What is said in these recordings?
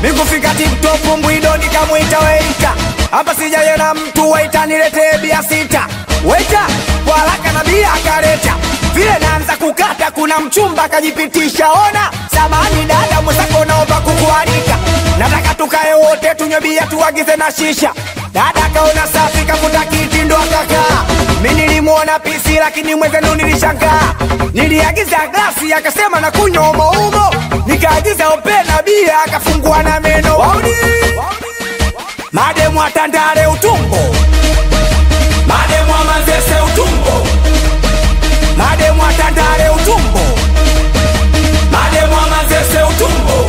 mikufika tiktok mbwido nikamwita weita hapa sijayena mtu waita niletee bia sita weita kwa haraka na bia akaleta vile naanza kukata kuna mchumba akajipitisha ona samani dada mwenzako naomba kukualika nataka tukae wote tunywe bia tuagize na shisha dada akaona safi kafuta kiti ndo akakaa mi nilimwona pisi lakini mwenzenu nilishangaa niliagiza glasi akasema na kunywa umoumo nikaagiza opena bia akafungua na meno wauni mademu atandale utumbo mademu amazese utumbo mademu atandale utumbo mademu amazese utumbo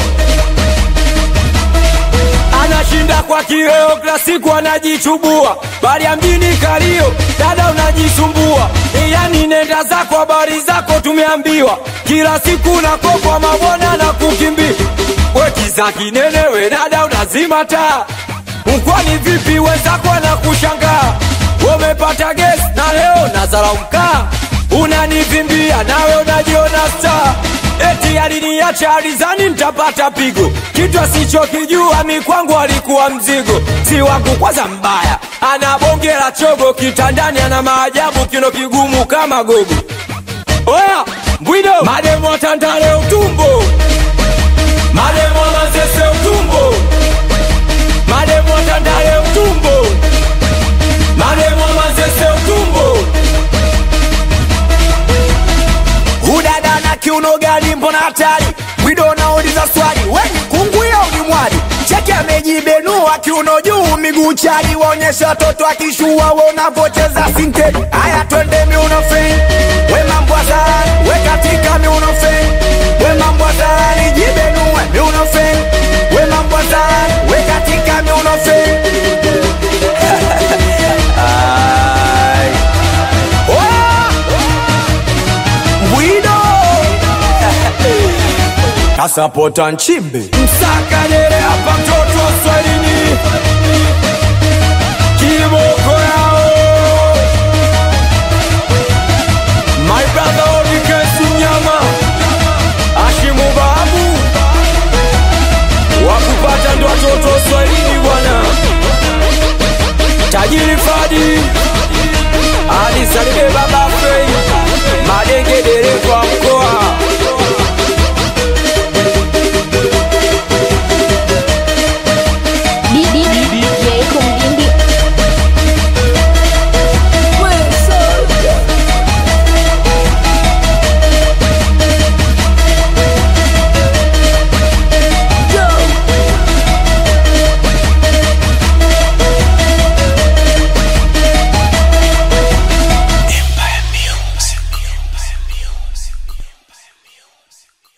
anashinda kwa kileo kila siku anajichubua bali ya mjini kalio dada unajisumbua yani nenda zako habari zako tumeambiwa kila siku nakokwa mabwana na kukimbia wekiza kinenewe dada unazima taa mkwani vipi wenzako anakushangaa umepata gesi na leo nazala mkaa unanivimbia nawe unajiona star eti aliniacha alizani mtapata pigo kitu asichokijua mi kwangu alikuwa mzigo si wangu kwanza mbaya ana bonge la chogo kitandani ana maajabu kino kigumu kama gogo oya mbwido mademo atandale utumbo mademo amazese utumbo mademo atandale utumbo mademo amazese utumbo udada na kiuno gani mbona hatari wido nauliza swali weni kunguya ulimwali cheki amejibenua kiuno juu miguu chali waonyesha watoto akishua wanavocheza sinte haya twende miuno fe we mambo azarani we katika miuno fe we mambo azarani jibenue miuno fe we mambo azarani we katika miuno fe Ai. Oh! Bwido Kasapota Nchimbi msakanele hapa mtoto